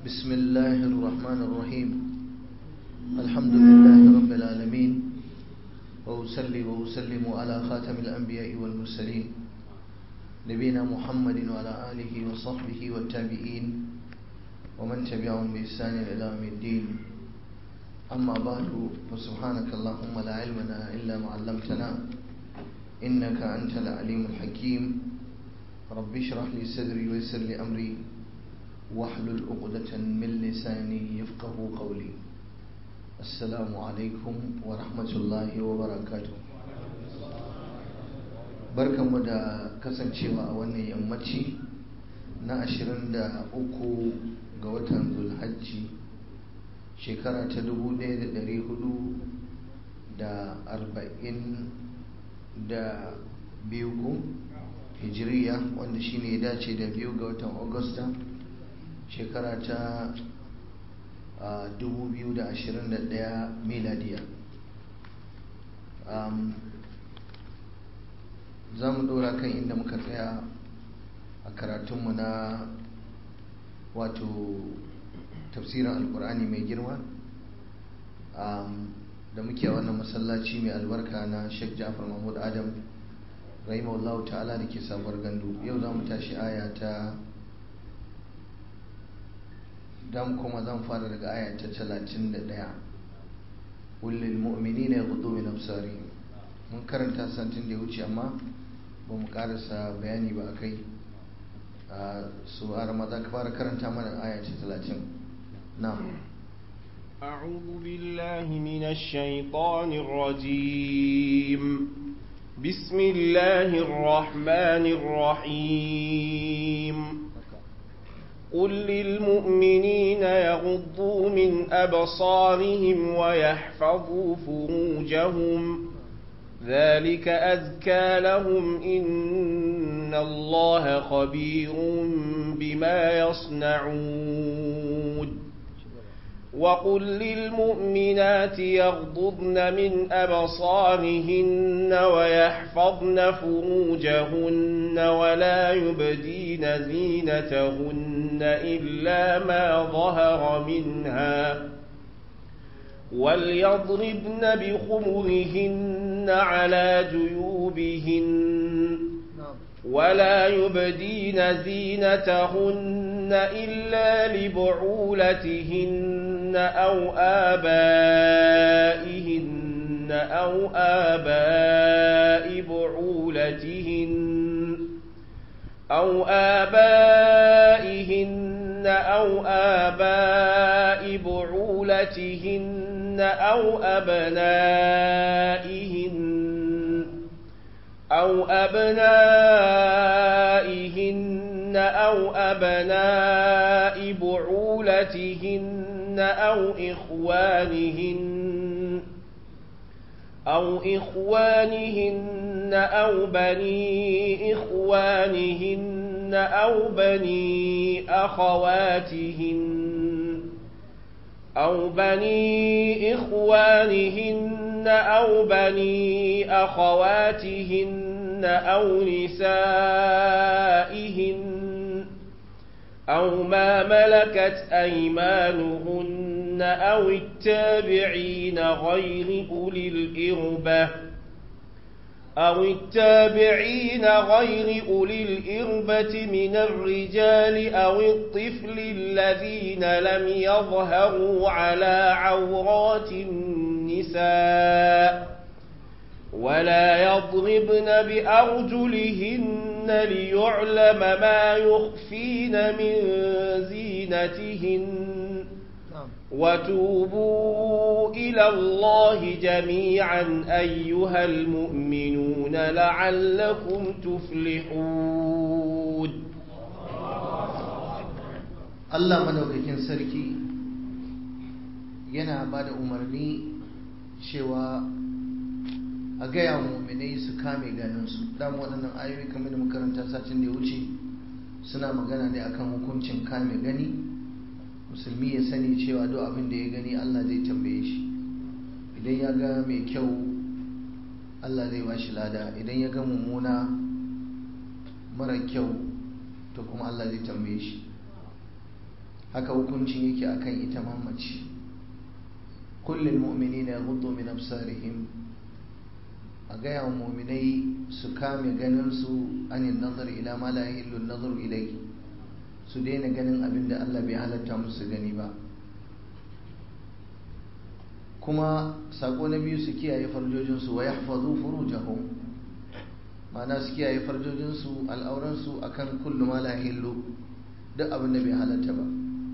بسم الله الرحمن الرحيم الحمد لله رب العالمين وأسلي وأسلم على خاتم الأنبياء والمرسلين نبينا محمد وعلى آله وصحبه والتابعين ومن تبعهم بإحسان إلى يوم الدين أما بعد فسبحانك اللهم لا علم لنا إلا ما علمتنا إنك أنت العليم الحكيم رب اشرح لي صدري ويسر لي أمري واحلل عقدة من لساني يفقه قولي السلام عليكم ورحمة الله وبركاته barkanmu da kasancewa a wannan yammaci na 23 ga watan zulhajji shekara ta 1442 ko hijiriya wanda shine ya dace da biyu ga watan agusta shekara ta 2021 miladiya za mu dora kan inda muka tsaya a karatunmu na wato tafsirin alkur'ani mai girma da muke a wannan masallaci mai albarka na sheikh jafar mahmud adam rahimahullahu ta'ala da ke sabuwar gandu yau za mu tashi aya ta dan kuma zan fara daga aya ta 31 kullil mu'minina yaghuddu min absarihim mun karanta santin da ya wuce amma ba mu karasa bayani ba akai su a ramadan ka fara karanta mana aya ta 30 na'am أعوذ بالله من الشيطان الرجيم بسم الله الرحمن الرحيم قل للمؤمنين يغضوا من أبصارهم ويحفظوا فروجهم ذلك أذكى لهم إن الله خبير بما يصنعون وقل للمؤمنات يغضضن من أبصارهن ويحفظن فروجهن ولا يبدين زينتهن إلا ما ظهر منها وليضربن بخمرهن على جيوبهن ولا يبدين زينتهن إلا لبعولتهن أو آبائهن أو آباء بعولتهن أو آبائهن أو آباء بعولتهن أو أبنائهن أو أبنائهن أو أبناء بعولتهن أو إخوانهن أو إخوانهن أو بني إخوانهن أو بني أخواتهن أو بني إخوانهن أو بني أخواتهن أو نسائهن أو ما ملكت أيمانهن أو التابعين غير أولي الإربة أو التابعين غير أولي الإربة من الرجال أو الطفل الذين لم يظهروا على عورات النساء ولا يضربن بأرجلهن ليعلم ما يخفين من زينتهن وتوبوا إلى الله جميعا أيها المؤمنون لعلكم تفلحون Allah madaukakin sarki yana ba da umarni cewa a gaya muminai su kame ganinsu dama waɗannan ayoyi kamar da makaranta satin da ya wuce suna magana ne akan hukuncin kame gani musulmi ya sani cewa duk abin da ya gani Allah zai tambaye shi idan ya ga mai kyau Allah zai ba shi lada idan ya ga mummuna mara kyau to kuma Allah zai tambaye shi haka hukuncin yake akan ita mamaci kullum mu'mini na gudu min absarihim a gaya wa mu'minai su kame ganinsu anin nazar ila ma la yahillu nazar ilai su daina ganin abin da Allah bai halatta musu gani ba kuma sako na biyu su kiyaye farjojinsu wa yahfazu furujahum ma'ana su kiyaye farjojinsu al'auransu akan kullu ma la yahillu duk abin da bai halatta ba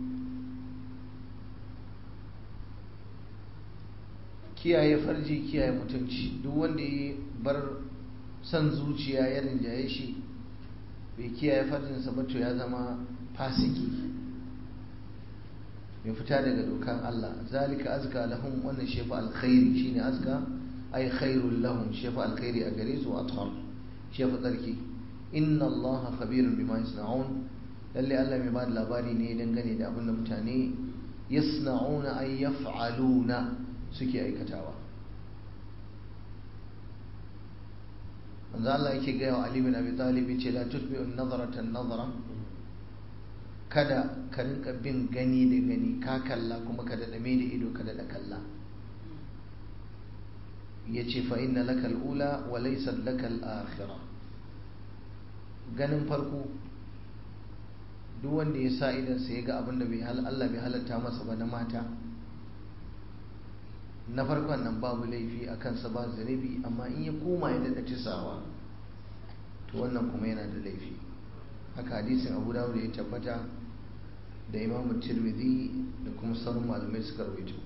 kiyaye farji kiyaye mutunci duk wanda ya bar son zuciya ya rinjaye shi bai kiyaye farjinsa ba to ya zama fasiki mai fita daga dokan Allah zalika azka lahum wannan shefa alkhairi shine azka ay khairul lahum shefa alkhairi a gare su athar shefa tsarki inna Allah khabirun bima yasna'un lalle Allah mai bada labari ne dangane da abin da mutane yasna'una ay yaf'aluna suke aikatawa manzo Allah yake gaya wa Ali bin Abi Talib ce la tutbi'un nazaratan nazara kada ka rinka bin gani da gani ka kalla kuma ka da dame da ido ka da kalla yace fa inna laka al-ula wa laysa laka al-akhirah ganin farko duk wanda ya sa idan sai ga abin da bai Allah bai halatta masa ba na mata na farkon nan babu laifi a kansa ba zunubi amma in ya koma ya daɗa tisawa to wannan kuma yana da laifi haka hadisin abu dawud ya tabbata da imamu tirmidhi da kuma sauran malamai suka rawaito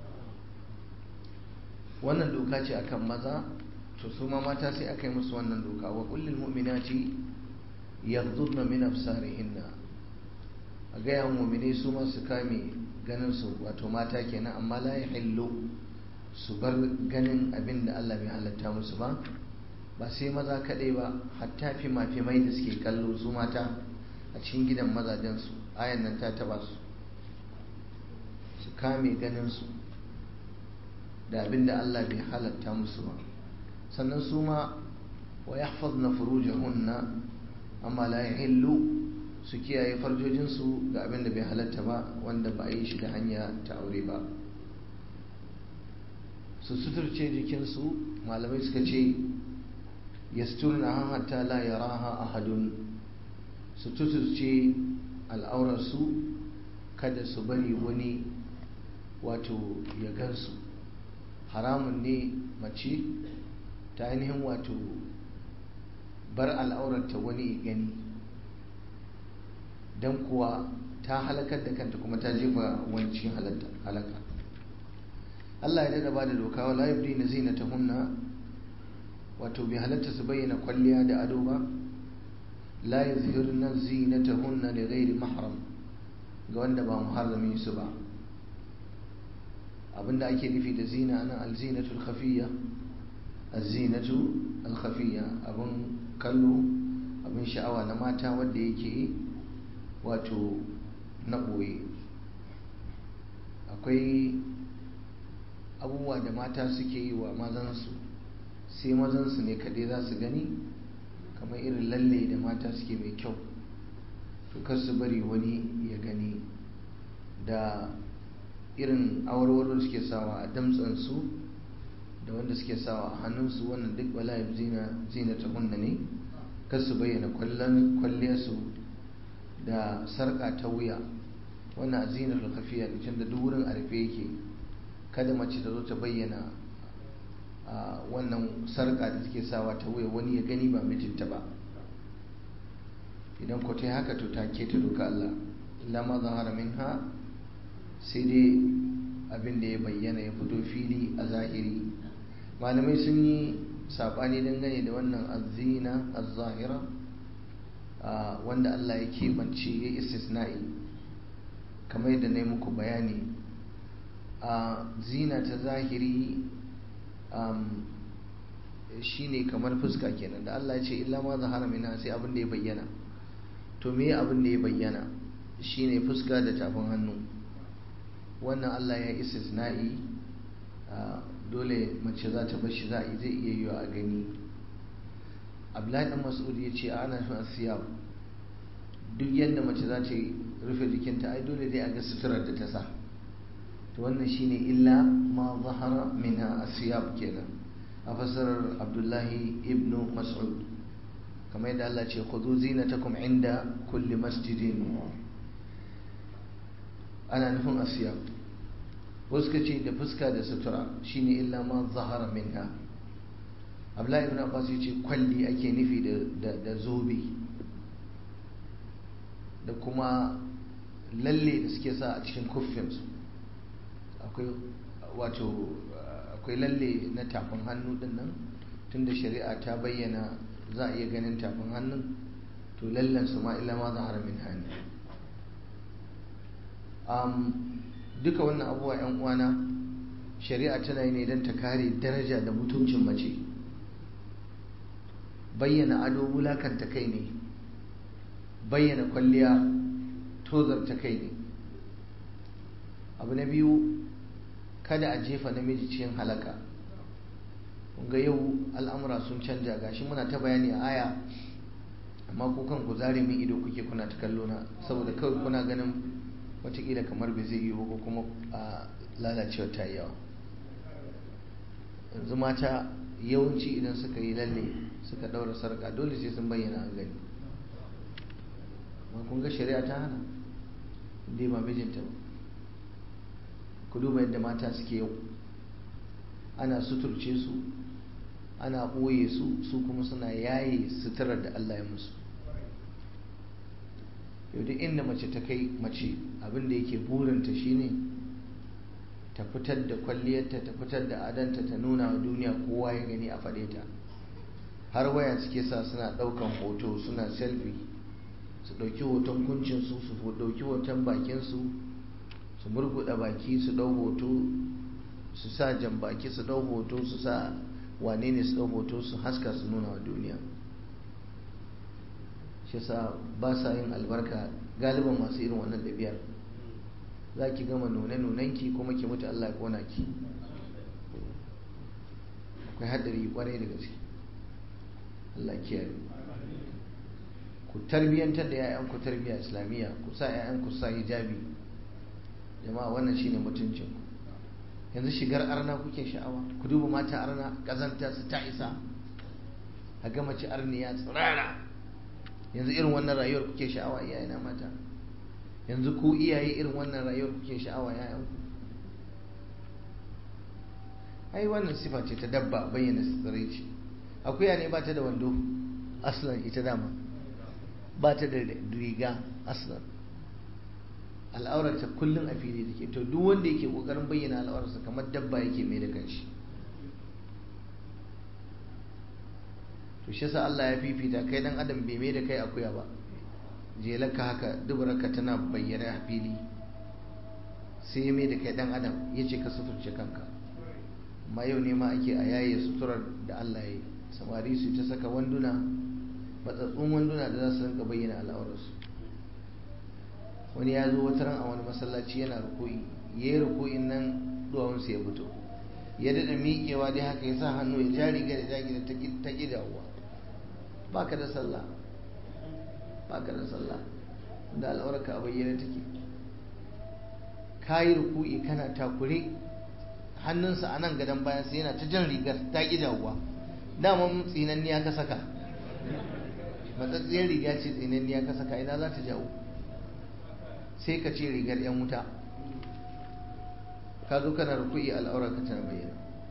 wannan doka ce akan maza to su ma mata sai aka yi musu wannan doka wa kullum mu'minati yaghdudna min absarihinna a gaya mu'mine su ma su kame ganin su wato mata kenan amma la yahillu su bar ganin abin da Allah bai halatta musu ba ba sai maza kaɗai ba hatta fima-fimai da suke kallo su mata a cikin gidan mazajensu ayan nan ta taba su su kame ganinsu da abin da Allah bai halatta musu ba sannan su ma wa yahfazna furujahunna amma la yahillu su kiyaye farjojinsu ga abin da bai halatta ba wanda ba a yi shi da hanya ta aure ba su suturce jikinsu malamai suka ce yasturna hatta la yaraha ahadun su tuturce al'aurarsu kada su bari wani wato ya gansu haramun ne mace ta ainihin wato bar al'aurarta wani gani don kuwa ta halakar da kanta kuma ta jefa wancin halaka Allah ya dada ba da doka wa layabdi na zinata hunna wato bai halatta su bayyana kwalliya da ado ba la yuzhirna zinatahunna li ghairi mahram ga wanda ba muharramin su ba abinda ake nufi da zina ana alzinatu alkhafiyya alzinatu alkhafiyya abun kallo abun sha'awa na mata wanda yake wato na boye akwai abubuwa da mata suke yi wa mazansu sai mazansu ne kaɗai za su gani kamar irin lalle da mata suke mai kyau to kar su bari wani ya gani da irin awarwaro da suke sawa a damtsansu da wanda suke sawa a hannunsu wannan duk wala'ib zina zina ta hunna ne kar su bayyana kwalliyarsu da sarƙa ta wuya wannan a zinar kafiya da da duk wurin a rufe yake kada mace ta zo ta bayyana wannan sarƙa da take sawa ta wuya wani ya gani ba mijinta ba idan ku ta haka to ta keta doka Allah illa ma zahara minha sai dai abin da ya bayyana ya fito fili a zahiri malamai sun yi saɓani dangane da wannan azina az-zahira wanda Allah ya keɓance ya istisna'i kamar yadda na yi muku bayani a zina ta zahiri shine kamar fuska kenan da Allah ya ce illa ma zahara minha sai abin da ya bayyana to me abin da ya bayyana shine fuska da tafin hannu wannan Allah ya istisna'i dole mace za ta bashi za a zai iya yiwa a gani Abdullahi dan Mas'ud ya ce ana nufin asiyab duk yadda mace za ta rufe jikinta ai dole dai a ga suturar da ta sa to wannan shine illa ma zahara minha asiyab kenan a fasarar abdullahi ibn mas'ud kamar yadda Allah ce khudhu zinatakum inda kulli masjidin ana nufin asiyab wasu ka ce da fuska da sutura shine illa ma zahara minha abdullahi ibn abbas ya ce kwalli ake nufi da zobe da kuma lalle da suke sa a cikin kuffinsu akwai wato akwai lalle na tafin hannu din nan tunda shari'a ta bayyana za a iya ganin tafin hannun to lallansu ma illa ma zahara min hannu duka wannan abubuwa 'yan uwana shari'a tana yi ne don ta kare daraja da mutuncin mace bayyana ado wulakanta kai ne bayyana kwalliya tozarta kai ne abu na biyu kada a jefa namiji cikin halaka ga yau al'amura sun canja gashi muna ta bayani a aya amma ku kan ku zare min ido kuke kuna ta kallo na saboda kawai kuna ganin watakila kamar bai zai yi ba ko kuma a lalacewa ta yawa yanzu mata yawanci idan suka yi lalle suka daura sarka dole sai sun bayyana a gani ma kun ga shari'a ta hana inda ba mijinta ba ku duba yadda mata suke yau ana suturce su ana ɓoye su su kuma suna yaye suturar da Allah ya musu yau duk inda mace ta kai mace abinda yake burinta shine ta fitar da kwalliyarta ta fitar da adanta ta nuna wa duniya kowa ya gani a faɗe ta har waya suke sa suna ɗaukan hoto suna selfie su ɗauki hoton kuncinsu su ɗauki hoton bakinsu su murguɗa baki su ɗau hoto su sa jan baki su ɗau hoto su sa wane ne su ɗau hoto su haska su nuna wa duniya shi sa ba sa yin albarka galiban masu irin wannan ɗabi'ar za ki gama nune-nunenki kuma ki mutu Allah ya kona ki akwai haɗari kwarai da gaske Allah kiyaye ku tarbiyyantar da 'ya'yanku tarbiyya islamiyya ku sa 'ya'yanku sa hijabi jama'a wannan shine mutuncin ku yanzu shigar arna kuke sha'awa ku duba mata arna kazanta su ta isa a ga mace arniya tsirara yanzu irin wannan rayuwar kuke sha'awa iyayena mata yanzu ku iyaye irin wannan rayuwar kuke sha'awa yayanku ai wannan sifa ce ta dabba bayyana tsiraici akuya ne ba ta da wando aslan ita dama ba ta da riga aslan al'aurarta kullum a fili take to duk wanda yake kokarin bayyana al'aurarsa kamar dabba yake mai da kanshi to shi yasa Allah ya fifita kai dan adam bai mai da kai akuya ba jelarka haka dubaraka tana bayyana a fili sai ya mai da kai dan adam ya ce ka suturce kanka amma yau ne ma ake a yaye suturar da Allah ya yi samari su ta saka wanduna matsatsun wanduna da za su rinka bayyana al'aurarsu wani ya zo wata ran a wani masallaci yana ruku'i ya yi ruku'in nan duwawunsa ya fito ya daɗa miƙewa dai haka ya sa hannu ya ja riga da jagi da ta ƙi dawowa ba ka da sallah ba ka da sallah da al'aurarka a bayyana take ka yi ruku'i kana takure hannunsa a nan gadon bayan sai yana ta jan rigar ta ƙi dawowa daman tsinanniya ka saka matsatsiyar riga ce tsinanniya ka saka ina za ta jawo sai ka ce rigar 'yan wuta ka zo kana ruku'i al'aura ka tana bayyana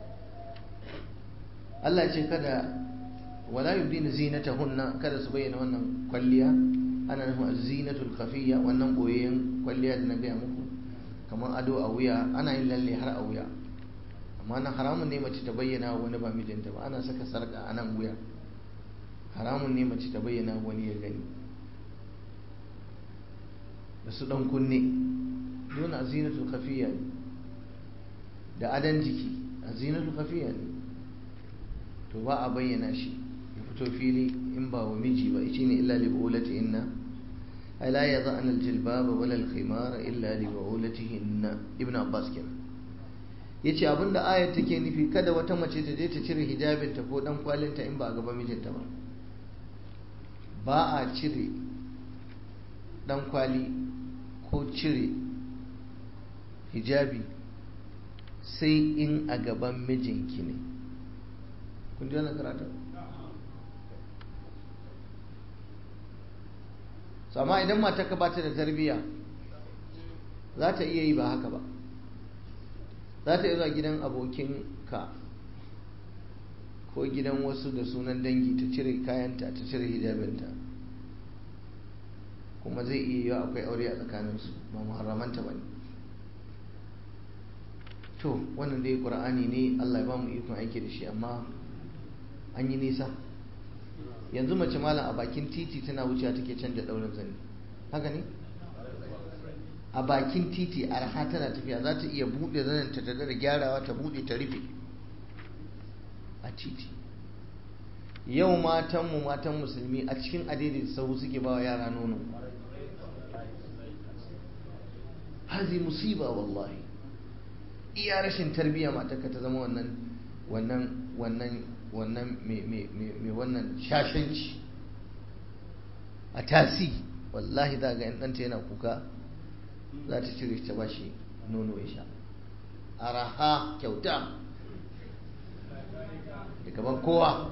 Allah ce kada wala yubdina zinatahunna kada su bayyana wannan kwalliya ana nufin zinatul khafiyya wannan boyayyen kwalliya da na gaya muku kamar ado a wuya ana yin lalle har a wuya amma na haramun ne mace ta bayyana wani ba mijinta ba ana saka sarka a nan wuya haramun ne mace ta bayyana wani ya gani da su dan kunne don azinatul khafiyya ne da adan jiki azinatul khafiyya ne to ba a bayyana shi ya fito fili in ba wa miji ba shi ne illa li bu'ulati inna ay la yadh'ana al-jilbaba wala al-khimara illa li bu'ulatihinna ibn abbas kenan yace abinda ayat take nufi kada wata mace ta je ta cire hijabinta ko dan kwalinta in ba a gaba mijinta ba ba a cire dan kwali ko cire hijabi sai in a gaban mijinki ne kun ji wannan karatun so amma idan mata ka bata da tarbiyya za ta iya yi ba haka ba za ta iya zuwa gidan abokinka ko gidan wasu da sunan dangi ta cire kayanta ta cire hijabinta kuma zai iya yiwa akwai aure a tsakaninsu ba muharramanta ba ne to wannan dai ƙur'ani ne allah ya ba mu ikon aiki da shi amma an yi nisa yanzu mace malam a bakin titi tana wucewa take canja ɗaurin zane haka ne a bakin titi arha tana tafiya za ta iya buɗe zanen ta da gyarawa ta buɗe ta rufe a titi yau matanmu matan musulmi a cikin adidin sahu suke ba wa yara nono hazi musiba wallahi iya rashin tarbiyya matarka ta zama wannan wannan wannan wannan mai wannan shashanci a tasi wallahi za ga yan ɗanta yana kuka za ta cire ta bashi nono ya sha araha kyauta da gaban kowa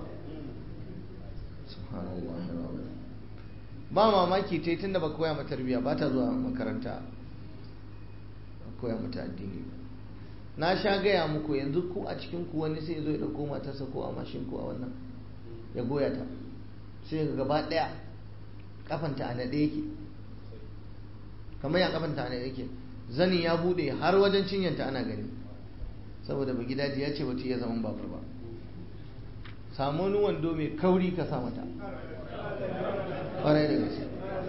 ba mamaki ta yi tun da ba koya mata tarbiyya ba ta zuwa makaranta ba koya mata addini na sha gaya muku yanzu ku a cikin ku wani sai zo ya dauko matarsa ko a mashin ko a wannan ya goya ta sai ga gaba daya kafanta a naɗe yake kamar ya kafanta a naɗe yake zanin ya bude har wajen cinyanta ana gani saboda ba gidaji ya ce bata iya zaman babur ba samu wani wando mai kauri ka sa mata ƙwarai da gaske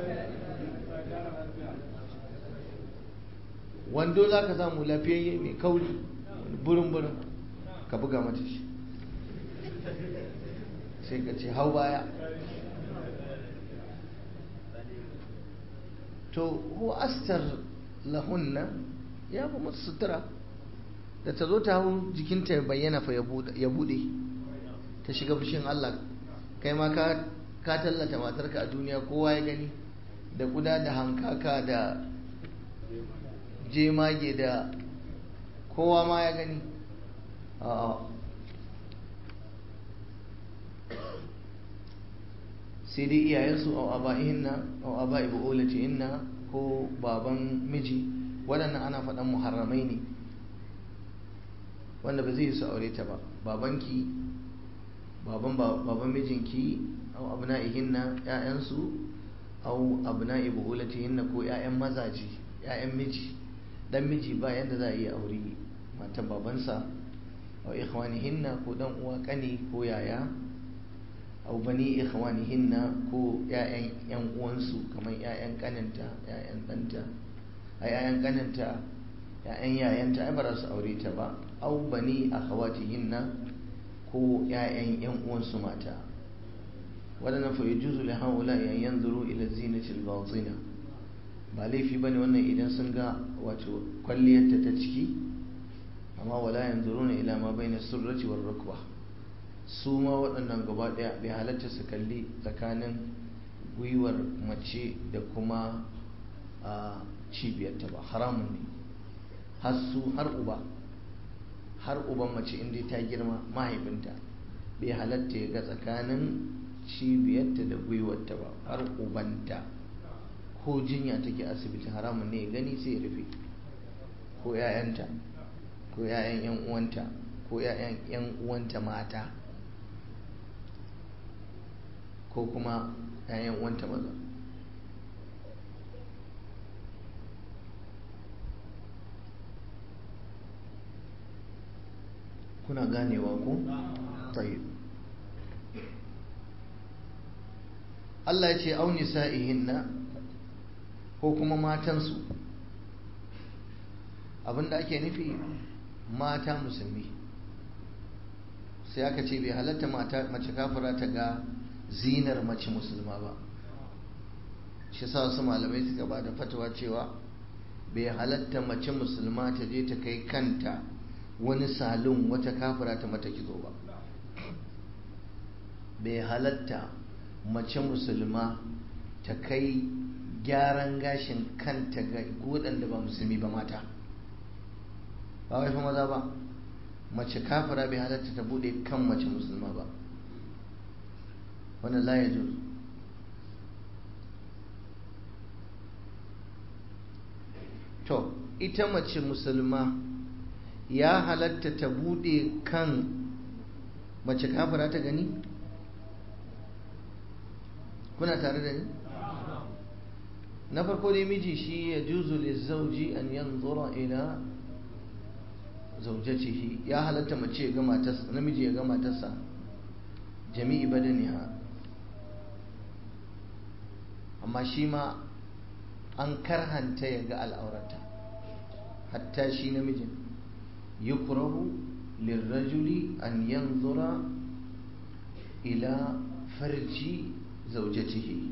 wando za ka samu lafiyayye mai kauri burin-burin ka buga mata shi sai ka ce hau baya to huwa astar lahunna ya fi musu sutura da ta zo ta hau jikinta ya bayyana fa ya bude ta shiga fushin Allah kai ma ka tallata matarka a duniya kowa ya gani da kuda da hankaka da jemage da kowa ma ya gani sai dai iyayensu a aba'ihinna a aba'i bu'ulatihinna ko baban miji waɗannan ana faɗan muharramai ne wanda ba zai su aure ta ba babanki baban baban mijinki au abna'ihinna ƴaƴansu au abna'i bu'ulatihinna ko ƴaƴan mazaji ƴaƴan miji dan miji ba yanda za a yi aure matan babansa au ikhwanihinna ko dan uwa kani ko yaya au bani ikhwanihinna ko ƴaƴan ƴan uwansu kamar ƴaƴan kaninta ƴaƴan ɗanta a ƴaƴan kaninta ƴaƴan yayanta ai ba za su aure ta ba au bani akhawatihinna ko ƴaƴan ƴan uwansu mata wadannan fa yajuzu li haula an yanzuru ila zinati al-batina ba laifi bane wannan idan sun ga wato kwalliyarta ta ciki amma wala yanzuruna ila ma baina surrati war rukbah su ma waɗannan gaba ɗaya bai halatta su kalli tsakanin gwiwar mace da kuma a cibiyarta ba haramun ne har su har uba har uban mace inda ta girma mahaifinta bai halatta ya ga tsakanin cibiyarta da gwiwarta ba har ubanta ko jinya take asibiti haramun ne ya gani sai ya rufe ko 'ya'yanta ko 'ya'yan 'yan uwanta ko 'ya'yan 'yan uwanta mata ko kuma 'ya'yan uwanta maza kuna ganewa ko? tayi Allah ya ce auni sa'ihinna ko kuma matansu abinda ake nufi mata musulmi sai aka ce bai halatta mace kafira ta ga zinar mace musulma ba shi sa wasu malamai suka ba da fatawa cewa bai halatta mace musulma ta je ta kai kanta wani salon wata kafira ta mata kizo ba bai halatta mace musulma ta kai gyaran gashin kanta ga waɗanda ba musulmi ba mata ba wai fa maza ba mace kafira bai halatta ta bude kan mace musulma ba wannan la ya to ita mace musulma ya halatta ta bude kan mace kafira ta gani kuna tare da ni na farko dai miji shi ya juzu lizauji an yanzura ila zaujatihi ya halatta mace ya ga matarsa namiji ya ga matarsa jami'i badaniha amma shi ma an karhanta ya ga al'aurata hatta shi namijin yukrahu lirrajuli an yanzura ila farji zaujatihi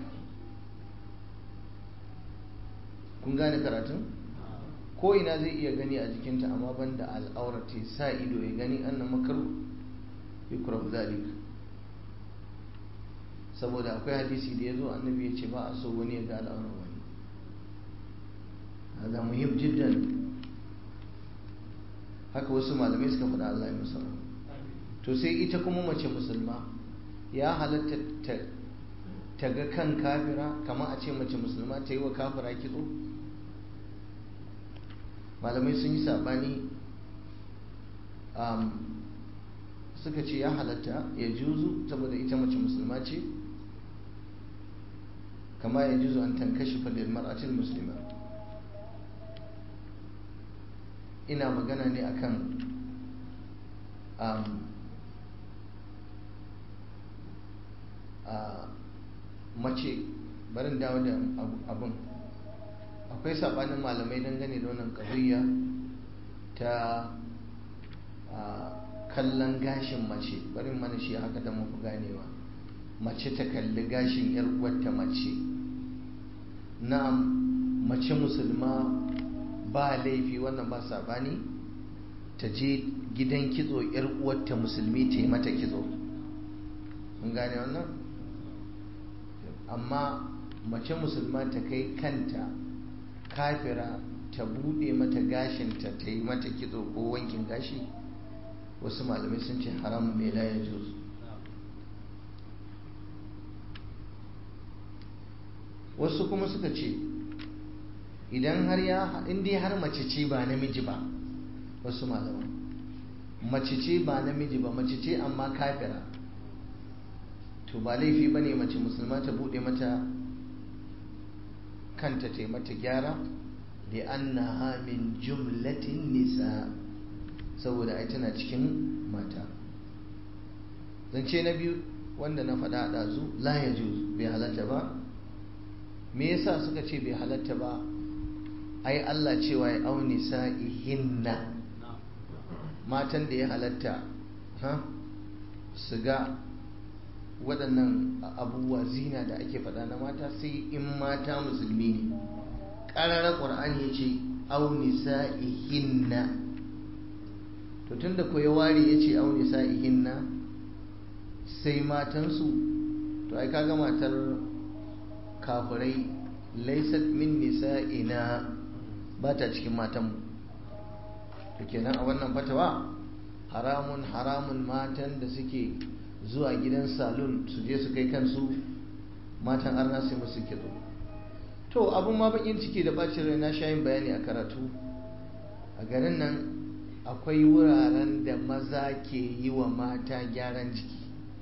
kun gane karatun ko ina zai iya gani a jikinta amma banda al'aurata sa ido ya gani annan makaru yukrahu zalik saboda akwai hadisi da ya zo annabi ya ce ba a so wani ya ga al'aurar wani hada muhim jiddan haka wasu malamai suka faɗa Allah ya musa to sai ita kuma mace musulma ya halatta ta ga kan kafira kamar a ce mace musulma ta yi wa kafira kitso malamai sun yi saɓani suka ce ya halatta ya juzu saboda ita mace musulma ce kama ya juzu an tankashi falil mar'atil muslima ina magana ne akan um, uh, mace barin dawo da abun akwai sabanin malamai dangane da wannan ƙazuyya ta kallon gashin mace barin mana shi haka da muku ganewa mace ta kalli gashin yar uwarta mace na'am mace musulma ba laifi wannan ba sabani ta je gidan kitso yar uwarta musulmi ta yi mata kitso mun gane wannan amma mace musulma ta kai kanta kafira ta bude mata gashinta ta yi mata kitso ko wankin gashi wasu malamai sun ce haramun mai laye juz wasu kuma suka ce idan har ya inda har mace ce ba namiji ba wasu malaman mace ce ba namiji ba mace ce amma kafira to ba laifi ba ne mace musulma ta bude mata kanta ta mata gyara da annaha min jumlatin nisa saboda ai tana cikin mata zance na biyu wanda na faɗa a ɗazu la ya bai halatta ba me yasa suka ce bai halatta ba ai Allah cewa ya auni sa'ihinna matan da ya halatta su ga waɗannan abubuwa zina da ake faɗa na mata sai in mata musulmi ne ƙararar ƙwar'ani ya ce auni sa'ihinna to tun da ya ware ya ce auni sa'ihinna sai matansu to ai kaga matar kafirai laisat min nisa'ina ba ta cikin matanmu to kenan a wannan fatawa haramun haramun matan da suke zuwa gidan salon su je su kai kansu matan arna sai musu kitso to abun ma bakin ciki da bacin rai na shayin bayani a karatu a garin nan akwai wuraren da maza ke yi wa mata gyaran jiki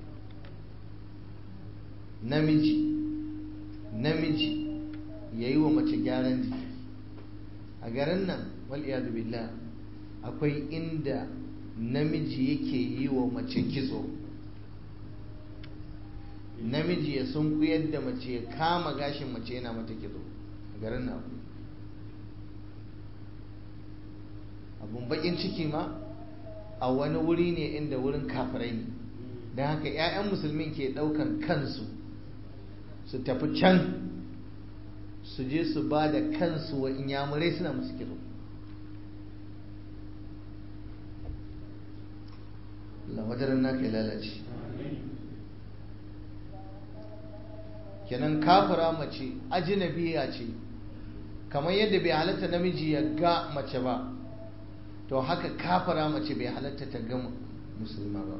namiji namiji ya yi wa mace gyaran jiki a garin nan wal'iyadu billah akwai inda namiji yake yi wa mace kitso namiji ya sunkuyar da mace ya kama gashin mace yana mata kitso a garin nan abun bakin ciki ma a wani wuri ne inda wurin kafirai ne don haka 'ya'yan musulmin ke daukan kansu su tafi can su je su ba da kansu wa inyamurai suna musu kitso lawadarin naka ya lalace kenan kafira mace ajinabiya ce kamar yadda bai halatta namiji ya ga mace ba to haka kafira mace bai halatta ta ga musulma ba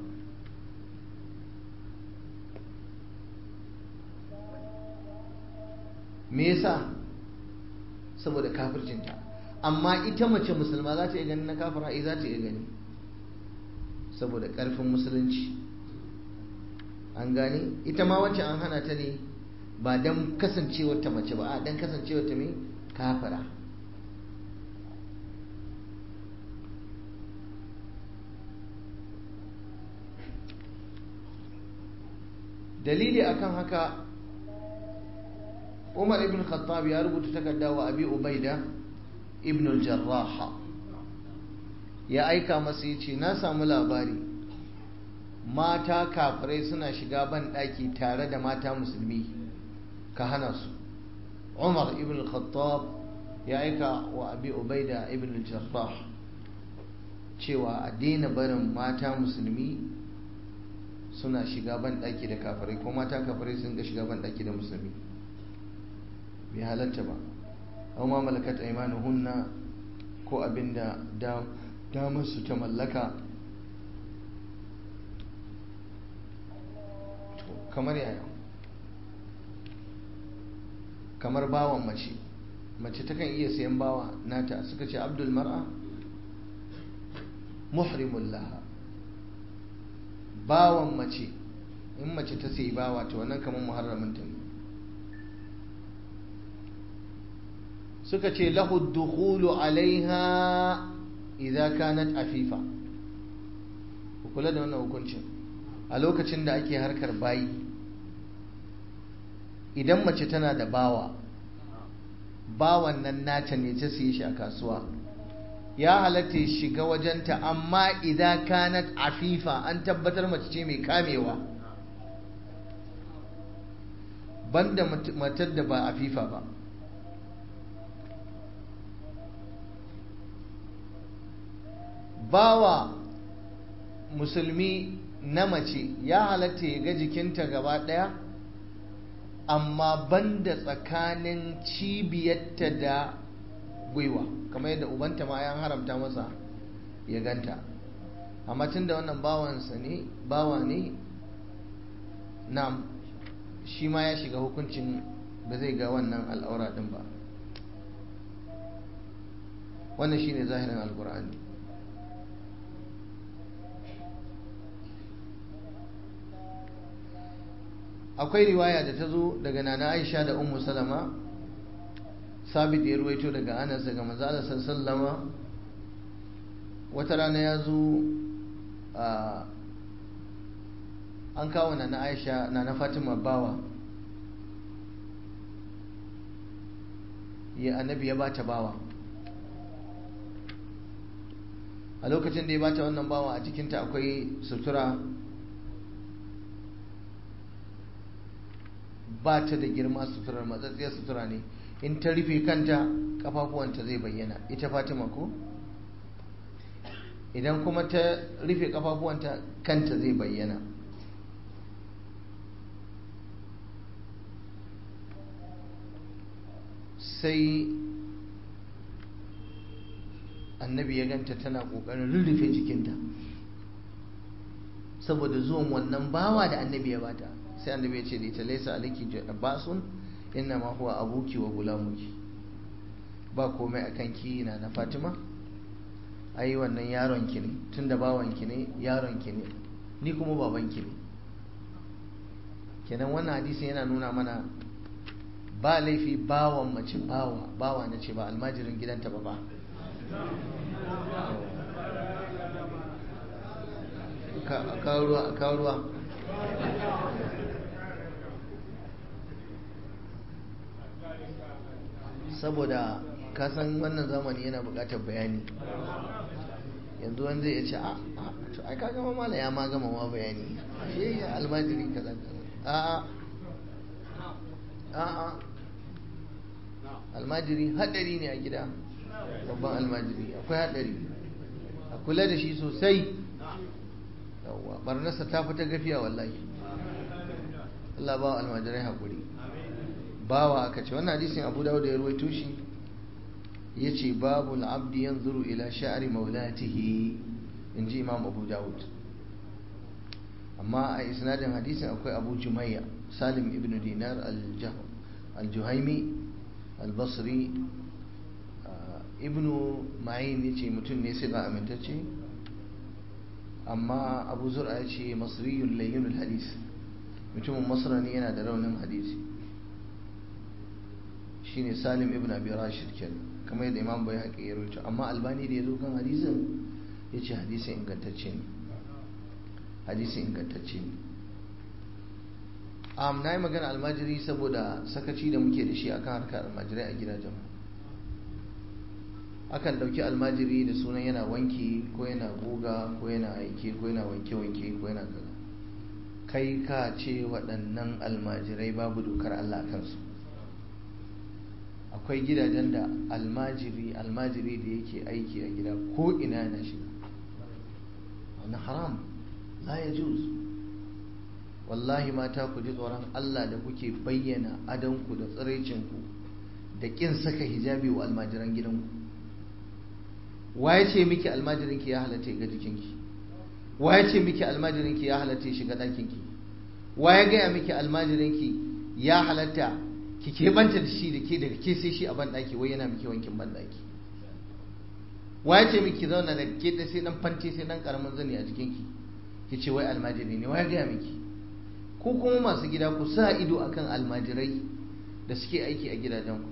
me yasa saboda kafircinta amma ita mace musulma za ta iya gani na kafira eh za ta iya gani saboda ƙarfin musulunci an gane ita ma wacce an hana ta ne ba don kasancewar ta mace ba a don kasancewar ta mai kafira dalili akan haka umar ibn khattab ya rubuta takarda wa abi ubaida ibn al-jarrah ya aika masa ya ce na samu labari mata kafirai suna shiga ban ɗaki tare da mata musulmi ka hana su umar ibn al-khattab ya aika wa abi ubaida ibn al-jarrah cewa a daina barin mata musulmi suna shiga ban ɗaki da kafirai ko mata kafirai sun ga shiga ban ɗaki da musulmi bai halatta ba au ma malakat aymanuhunna ko abinda da damar su ta mallaka kamar yaya kamar bawan mace mace takan iya sayan bawa nata suka ce abdul mar'a muhrimul laha bawan mace in mace ta sayi bawa to wannan kamar muharramin ta ne suka ce lahu dukhulu alaiha idza kanat afifa ku kula da wannan hukuncin a lokacin da ake harkar bayi idan mace tana da bawa bawan nan nata ne ta siye shi a kasuwa ya halatta ya shiga wajenta amma idan kanat afifa an tabbatar mace ce mai kamewa banda matar da ba afifa ba bawa musulmi na mace ya halatta ya ga jikinta gaba ɗaya amma banda tsakanin cibiyarta da gwiwa kamar yadda ubanta ma ya haramta masa ya ganta amma tun da wannan bawansa ne bawa ne na shi ma ya shiga hukuncin ba zai ga wannan al'aura ɗin ba wannan shine zahirin alkur'ani akwai riwaya da ta zo daga nana aisha da ummu salama sabit ya ruwaito daga anas daga manzala sallama wata rana ya zo an kawo nana aisha nana fatima bawa ya annabi ya bata bawa a lokacin da ya bata wannan bawa a cikinta akwai sutura ba ta da girma suturar matsatsiyar sutura ne in ta rufe kanta kafafuwanta zai bayyana ita fatima ko idan kuma ta rufe kafafuwanta kanta zai bayyana sai annabi ya ganta tana kokarin rurrufe jikinta saboda zuwan wannan bawa da annabi ya bata sai annabi ya ce da ita laisa aliki basun inna ma huwa abuki wa gulamuki ba komai akan ki na na Fatima ai wannan yaron ki ne tunda bawan ki ne yaron ki ne ni kuma baban ki ne kenan wannan hadisin yana nuna mana ba laifi bawan mace bawa bawa na ce ba almajirin gidanta ba ba ka kawo ruwa saboda kasan wannan zamani yana bukatar bayani yanzu wanda ya ce a to ai ka gama mala ya ma gama ma bayani shi ya almajiri kaza a a a almajiri hadari ne a gida babban almajiri akwai hadari a kula da shi sosai yawwa barnarsa ta fita gafiya wallahi Allah ba almajirai haƙuri bawa aka ce wannan hadisin abu dawud ya ruwaito shi ya ce babu al'abdi yanzuru ila sha'ari maulatihi in ji imam abu dawud amma a isnadin hadisin akwai abu jumayya salim ibn dinar al-juhaimi al-basri ibn ma'in ya ce mutum ne sai ba amintacce amma abu zura ya ce masriyun layyunul hadis mutumin masra ne yana da raunin hadisi shine salim ibn abi rashid kenan kamar yadda imam bai haƙi ya rubuta amma albani da ya zo kan hadisin ya ce hadisin ingantacce ne hadisin ingantacce ne am na yi magana almajiri saboda sakaci da muke da shi akan harkar almajirai a gidajen akan ɗauki almajiri da sunan yana wanki ko yana goga ko yana aike ko yana wanke-wanke ko yana kaza kai ka ce waɗannan almajirai babu dokar Allah a kansu akwai gidajen da almajiri almajiri da yake aiki a gida ko ina na shiga wani haram la ya juz wallahi mata ku ji tsoron Allah da kuke bayyana adanku da tsiraicinku da ƙin saka hijabi wa almajiran gidanku waye ce miki almajirinki ya halatta ga jikinki waye ce miki almajirinki ya halatta shiga ɗakinki waye gaya miki almajirinki ya halatta ki keɓanta da shi da ke daga ke sai shi a banɗaki wai yana miki wankin banɗaki waye ce miki zauna da ke da sai dan fanti sai dan karamin zani a jikinki ki ce wai almajiri ne waye gaya miki ko kuma masu gida ku sa ido akan almajirai da suke aiki a gidajenku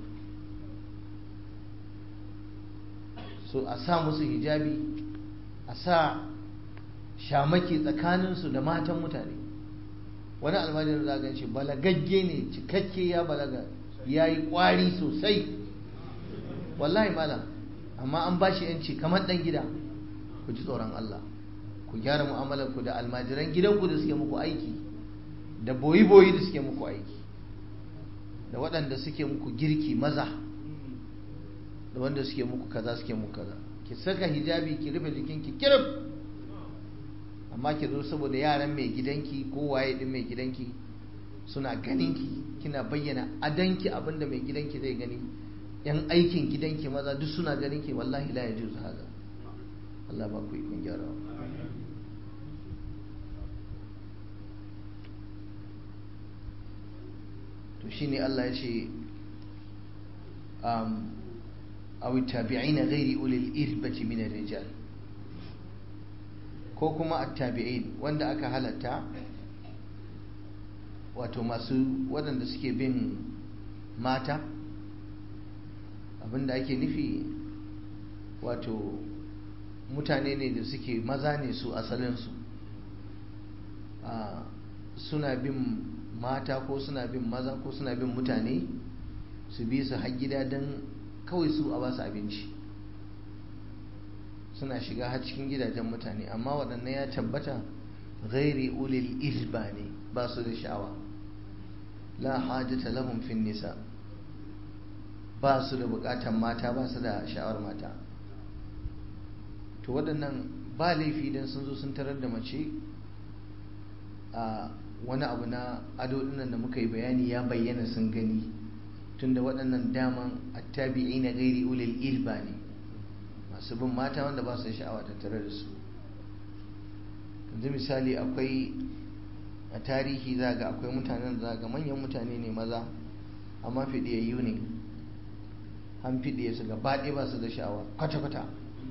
so a sa musu hijabi a sa shamaki tsakaninsu da matan mutane wani almajirin za gan shi balagagge ne cikakke ya balaga ya yi kwari sosai wallahi malam amma an ba shi yanci kamar dan gida ku ji tsoron Allah ku gyara mu'amalar ku da almajiran gidanku da suke muku aiki da boyi-boyi da suke muku aiki da waɗanda suke muku girki maza da wanda suke muku kaza suke muku kaza ki saka hijabi ki rufe jikinki kirif amma ki zo saboda yaran mai gidanki ko waye din mai gidanki suna ganinki kina bayyana adanki abinda mai gidanki zai gani yan aikin gidanki maza duk suna ganinki wallahi la yajuzu haka Allah ba ku ikon gyarawa to shine Allah ya ce um, أو التابعين غير أولي الإربة من الرجال ko kuma attabi'in wanda aka halatta wato masu waɗanda suke bin mata abinda ake nufi wato mutane ne da suke maza ne su asalinsu suna bin mata ko suna bin maza ko suna bin mutane su bi su har gida don kawai su a ba su abinci suna shiga har cikin gidajen mutane amma waɗannan ya tabbata ghairi ulil ilba ne ba su da sha'awa la hajjata lahum fin nisa ba su da bukatan mata ba su da sha'awar mata to waɗannan ba laifi don sun zo sun tarar da mace a wani abu na ado dinnan da muka yi bayani ya bayyana sun gani tunda waɗannan daman attabi'i na gairi ulil ilba ne masu bin mata wanda ba su sha'awa tattare da su yanzu misali akwai a tarihi za ga akwai mutanen da za ga manyan mutane ne maza amma fidiyayyu ne an fidiye su gaba ɗaya ba su da sha'awa kwata-kwata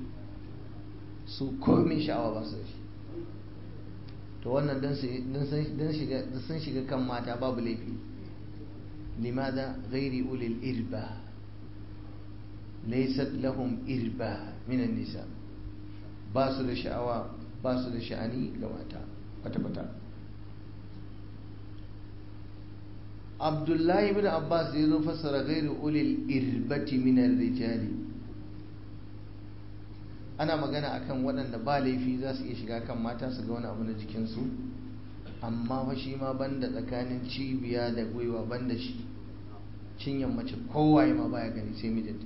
su komin sha'awa ba su da shi to wannan don sun shiga kan mata babu laifi limada gairi ulil irba laysat lahum irba minan nisa ba su da sha'awa ba su da sha'ani ga mata kwata-kwata abdullahi bin abbas ya zo fassara gairi ulil irbati minan rijali ana magana akan waɗanda ba laifi za su iya shiga kan mata su ga wani abu na jikinsu amma fa shi ma banda tsakanin cibiya da gwiwa banda shi cinyan mace kowaye ma baya gani sai mijinta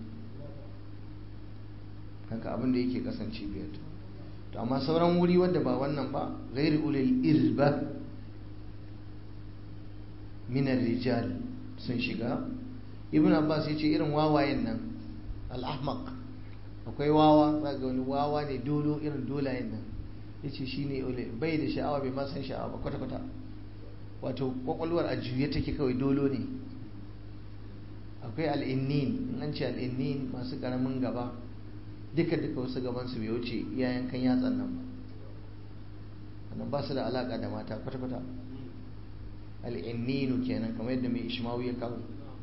haka abin da yake kasan cibiyar to amma sauran wuri wanda ba wannan ba ghairi ulil irba min rijal sun shiga ibn abbas ya ce irin wawayen nan al-ahmaq akwai wawa za ga wani wawa ne dolo irin dolayen nan ya ce shi ne bai da sha'awa bai ma san sha'awa ba kwata-kwata wato kwakwalwar a juye take kawai dolo ne akwai al'innin in an ce al'innin masu karamin gaba duka duka wasu gabansu bai wuce iyayen kan yatsan nan ba wannan ba su da alaka da mata kwata-kwata al'inninu kenan kamar yadda mai ishmawu ya kawo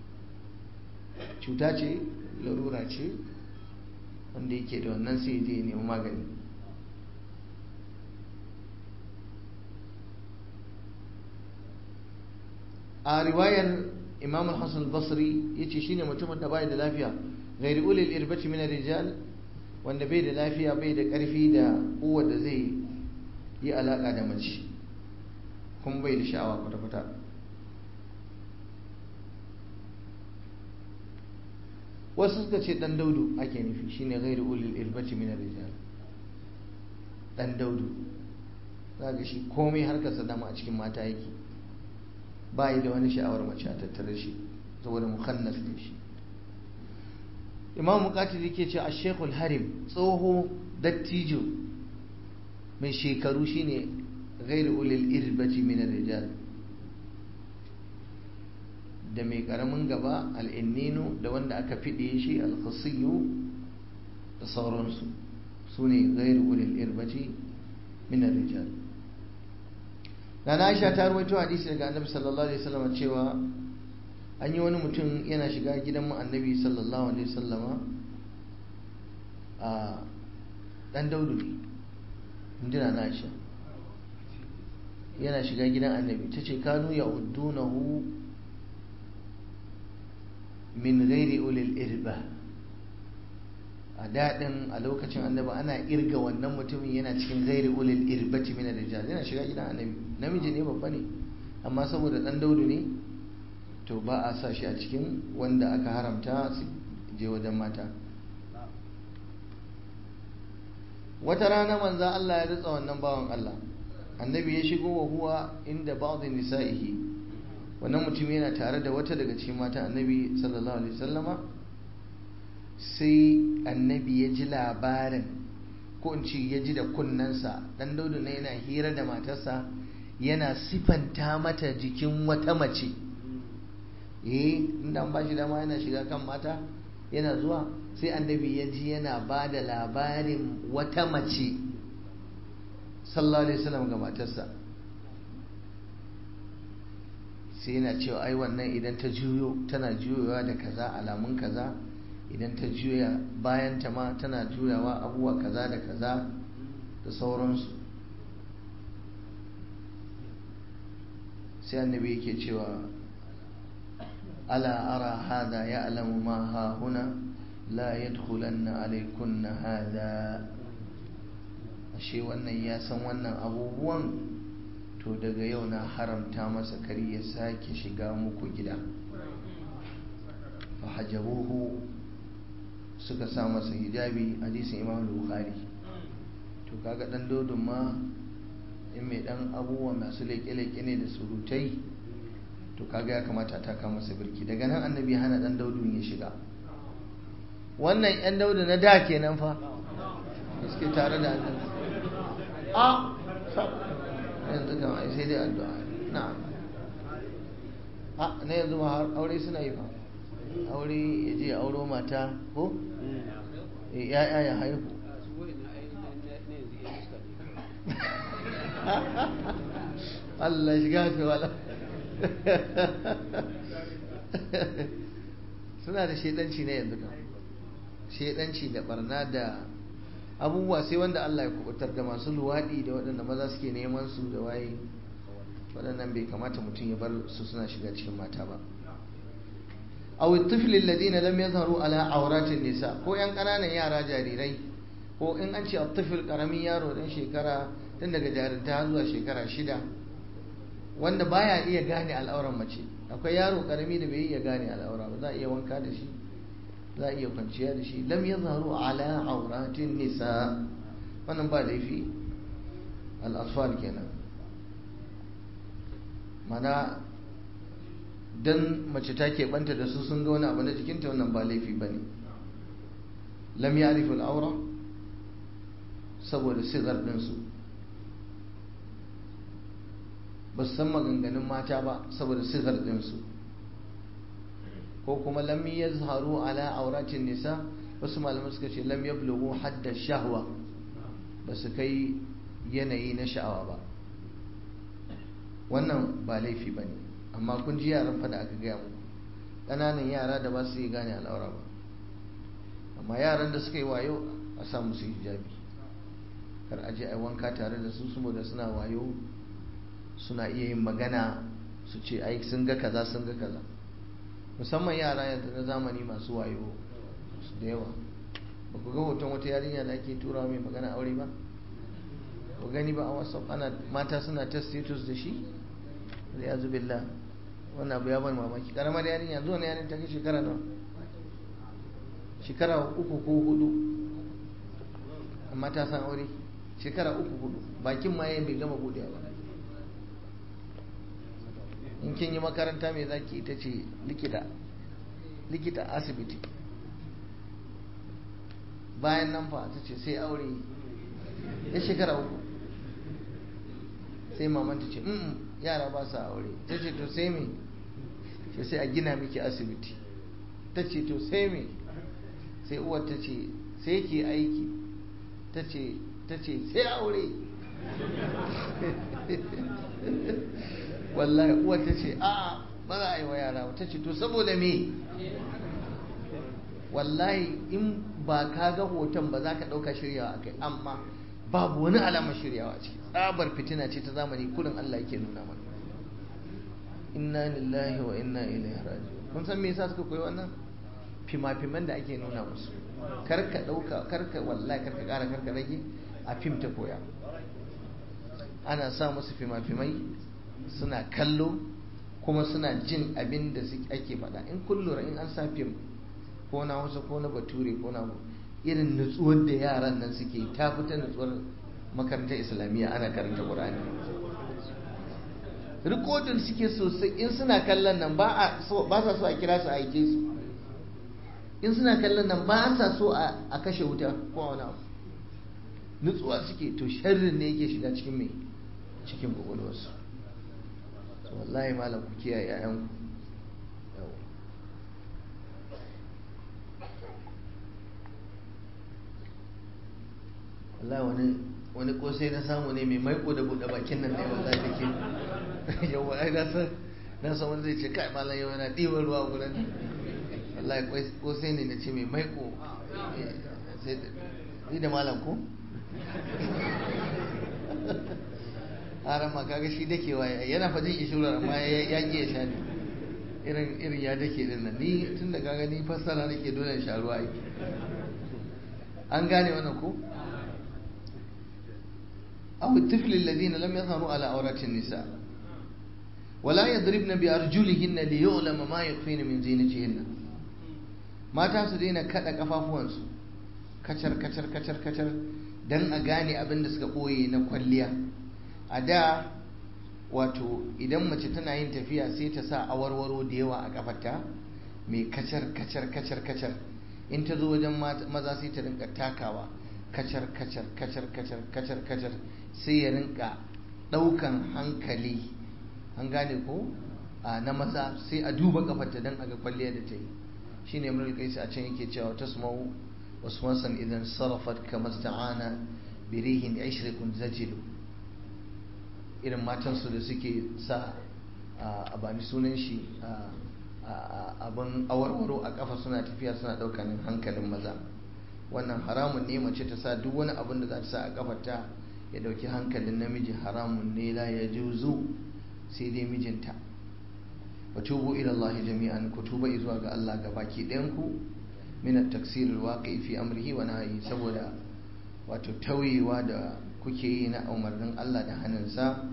cuta ce larura ce wanda yake da wannan sai je nemi magani a riwayar imam hassan basri ya ce shine mutumin da bai da lafiya gairi ulil irbati min rijal wanda bai da lafiya bai da karfi da kowa da zai yi alaka da mace kuma bai da sha'awa kwata-kwata wasu suka ce dan daudu ake nufi shine gairi ulil irbati min rijal dan daudu za ga shi komai harkarsa dama a cikin mata yake ba yi da wani sha'awar mace a tattare shi saboda mukhannas ne shi imam muqatil yake ce ash-shaykhul harim tsoho dattijo mai shekaru shine ghairu ulil irbati min rijal da mai karamin gaba al'inninu da wanda aka fiɗe shi alkhasiyu da sauransu su ne ghairu ulil irbati min rijal na Aisha ta rawaito hadisi daga Annabi sallallahu alaihi wasallam cewa an yi wani mutum yana shiga gidan mu Annabi sallallahu alaihi wasallama a dan Daudu ne injina na Aisha yana shiga gidan Annabi tace kanu ya uddunahu min ghairi ulil irba a daɗin a lokacin annabi ana irga wannan mutumin yana cikin gairi ulil irbati min rijal yana shiga gidan annabi namiji ne babba ne amma saboda dan daudu ne to ba a sa shi a cikin wanda aka haramta su je wajen mata wata rana manzo Allah ya ritsa wannan bawan Allah annabi ya shigo wa huwa inda ba'd nisa'ihi wannan mutum yana tare da wata daga cikin mata annabi sallallahu alaihi wasallama sai annabi ya ji labarin ko in ce ya ji da kunnensa dan daudu na yana hira da matarsa yana sifanta mata jikin wata mace eh inda an ba shi dama yana shiga kan mata yana zuwa sai annabi ya ji yana ba da labarin wata mace sallallahu alaihi wasallam ga matarsa sai yana cewa ai wannan idan ta juyo tana juyowa da kaza alamun kaza idan ta juya bayan ta ma tana juyawa abubuwa kaza da kaza da sauransu sai annabi yake cewa ala ara hada ya alamu ma ha huna la yadkhulanna alaykunna hada ashe wannan ya san wannan abubuwan to daga yau na haramta masa kari ya sake shiga muku gida fa hajabuhu suka sa masa hijabi hadisin imam bukhari to kaga dan dodon ma in mai dan abubuwa masu leke-leke ne da surutai to kaga ya kamata ta kama masa birki daga nan annabi hana dan daudun ya shiga wannan yan daudu na da kenan fa suke tare da annabi a yanzu kan ai sai dai addu'a na'am a na yanzu ma har aure suna yi fa aure ya je auro mata ko ya'ya ya haihu Allah shiga fi wala suna da shaidanci ne yanzu kan shaidanci da barna da abubuwa sai wanda Allah ya kubutar da masu luwaɗi da waɗanda maza suke neman su da waye waɗannan bai kamata mutum ya bar su suna shiga cikin mata ba aw at-tifl alladhina lam yadhharu ala awratin nisa ko yan kananan yara jarirai ko in an ce at-tifl karamin yaro dan shekara tun daga jarinta zuwa shekara shida wanda baya iya gane al'auran mace akwai yaro karami da bai iya gane al'aura ba za a iya wanka da shi za a iya kwanciya da shi lam yadhharu ala awratin nisa wannan ba laifi al-atfal kenan mana don mace ta keɓanta da su sun ga wani abu na jikinta wannan ba laifi ba ne lam ya arifin aura saboda sigar ɗinsu ba su san maganganun mata ba saboda sigar ɗinsu ko kuma lam ya zaharu ala auratin nisa wasu malamai suka ce lam ya bulugu hadda shahwa ba su kai yanayi na sha'awa ba wannan ba laifi ba ne amma kun ji yaran fada aka gaya muku ƙananan yara da ba su yi gane al'aura ba amma yaran da suka yi wayo a sa musu hijabi kar a je a wanka tare da su saboda suna wayo suna iya yin magana su ce ai sun ga kaza sun ga kaza musamman yara yanzu na zamani masu wayo su da yawa ba ku ga hoton wata yarinya da ake turawa mai magana aure ba ku gani ba a whatsapp ana mata suna ta status da shi ya zubillah wannan abu ya ban mamaki karamar yarinya zuwa na yarin ta kai shekara nawa shekara uku ko hudu amma ta san aure shekara uku hudu bakin ma yayin bai gama budewa ba in kin yi makaranta mai zaki ita ce likita likita asibiti bayan nan fa ta ce sai aure ya shekara uku sai maman ta ce yara ba sa aure ta ce to sai me ce sai a gina miki asibiti ta ce to sai me sai uwar ta ce sai ke aiki ta ce ta ce sai aure wallahi uwar ta ce a ba za a yi wa yara ta ce to saboda me wallahi in ba ka ga hoton ba za ka ɗauka shiryawa a kai amma babu wani alamar shiryawa ce tsabar fitina ce ta zamani kurin Allah yake nuna mana inna lillahi wa inna ilaihi raji'un kun san me yasa suka koyi wannan fima-fiman da ake nuna musu karka ɗauka karka wallahi karka ƙara karka rage a fim ta koya ana sa musu fima-fimai suna kallo kuma suna jin abin da ake faɗa in kullura in an sa fim ko na hausa ko na bature ko na irin nutsuwar da yaran nan suke ta fita nutsuwar makarantar islamiyya ana karanta ƙur'ani rikodin suke sosai in suna kallon nan ba sa so a kira su a aike su in suna kallon nan ba sa so a kashe wuta ko wani abu nutsuwa suke to sharrin ne yake shiga cikin mai cikin kwakwalwarsu wallahi malam ku kiyaye 'ya'yanku wallahi wani wani kosai na samu ne mai maiko da buɗe bakin nan ne wallahi take yau wai na san na san wani zai ce kai malam yau yana ɗiban ruwa gurin wallahi kosai ne na ce mai maiko sai ni da malam ko haram ma kaga shi dake waye yana fajin ishurar amma ya ki ya sha ne irin irin ya dake din nan ni tun da kaga ni fassara nake dole in sha ruwa ai an gane wannan ko أو الطفل الذين لم يظهروا على عورات النساء ولا يضربن بأرجلهن ليعلم ما يخفين من زينتهن mata su daina kada kafafuwansu kacar kacar kacar kacar don a gane abin da suka ɓoye na kwalliya a da wato idan mace tana yin tafiya sai ta sa awarwaro da yawa a kafarta mai kacar kacar kacar kacar in ta zo wajen maza sai ta rinka takawa kacar kacar kacar kacar kacar kacar sai ya rinka ɗaukan hankali an gane ko na maza sai a duba kafarta don a ga kwalliya da ta yi shi ne mulki kai a can yake cewa ta sumau wasu wasan idan sarrafat kamar sta'ana birihin ishirikun zajilu irin matansu da suke sa a bani sunan shi abin awarwaro a kafa suna tafiya suna ɗaukan hankalin maza wannan haramun ne mace ta sa duk wani abin da za ta sa a kafarta ya dauki hankalin namiji haramun ne la ya juzu sai dai mijinta wa tubu ila Allah jami'an ku tuba zuwa ga Allah ga baki ɗayan ku min at-taksir al-waqi fi amrihi wa nahyi saboda wato tauyewa da kuke yi na umarnin Allah da hannunsa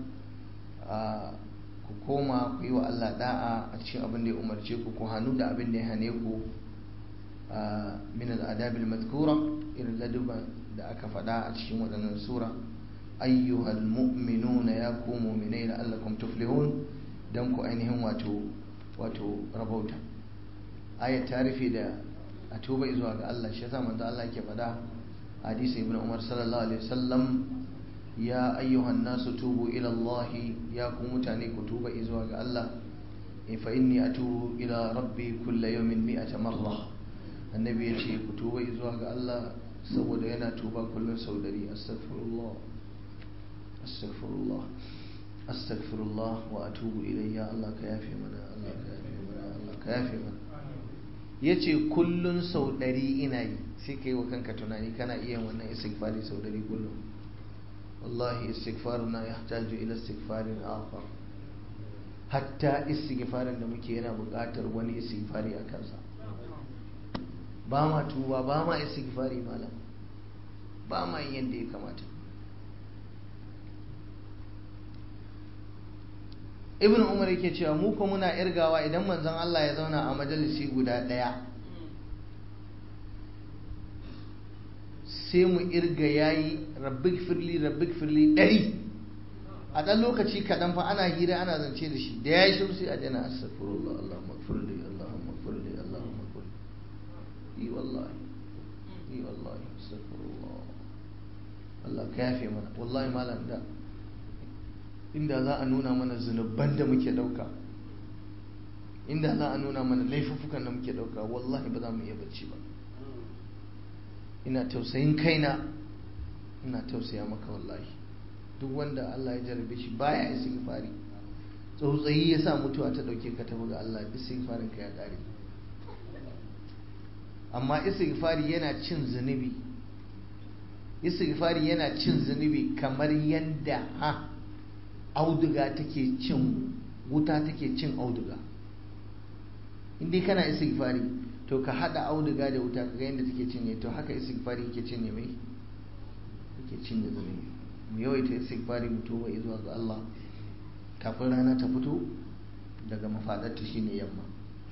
ku koma ku yi wa Allah da'a a cikin abin da ya umarce ku ku hannu da abin da ya hane ku min al'adabil madhkura irin laduban da aka faɗa a cikin waɗannan sura ayyuhal mu'minuna ya ku mu'minai la'allakum tuflihun dan ku ainihin wato wato rabauta ayat ta rufe da a tuba zuwa ga Allah shi yasa manzo Allah yake faɗa hadisi ibn Umar sallallahu alaihi wasallam ya ayyuhan nasu tubu ila Allah ya ku mutane ku tuba zuwa ga Allah fa inni atubu ila rabbi kulla yawmin mi'ata marra annabi yace ku tuba zuwa ga Allah saboda yana tuba kullun sau dari astaghfirullah astaghfirullah astaghfirullah wa atubu ilayya Allah ka yafe mana Allah ka yafe mana Allah ka yafe mana yace kullun sau dari ina yi sai kai wa kanka tunani kana iya wannan istighfari sau dari kullum wallahi istighfaruna yahtaju ila istighfarin akhar hatta istighfarin da muke yana buƙatar wani istighfari a kansa ba ma tuba ba ma istighfari malam ba ma yin yadda ya kamata ibn umar yake cewa mu ko muna irgawa idan manzon Allah ya zauna a majalisi guda ɗaya sai mu irga yayi rabbik firli rabbik firli ɗari a ɗan lokaci kaɗan fa ana hira ana zance da shi da ya yi shiru sai a jana astaghfirullah Allahumma firli Allahumma firli Allahumma firli yi wallahi yi wallahi astaghfirullah Allah ka yafe mana wallahi malam da inda za a nuna mana zunuban da muke dauka inda za a nuna mana laifuffukan da muke dauka wallahi ba za mu iya bacci ba ina tausayin kaina ina tausaya maka wallahi duk wanda Allah ya jarabe shi baya istighfari tsautsayi ya sa mutuwa ta dauke ka tafi ga Allah istighfarin ka ya kare amma istighfari yana cin zunubi istighfari yana cin zunubi kamar yadda ha auduga take cin wuta take cin auduga indai kana istighfari to ka hada auduga da wuta kaga yadda take cinye to haka istighfari yake cinye mai yake cinye zunubi mu yawaita istighfari mu tuba zuwa ga Allah kafin rana ta fito daga mafadarta shine yamma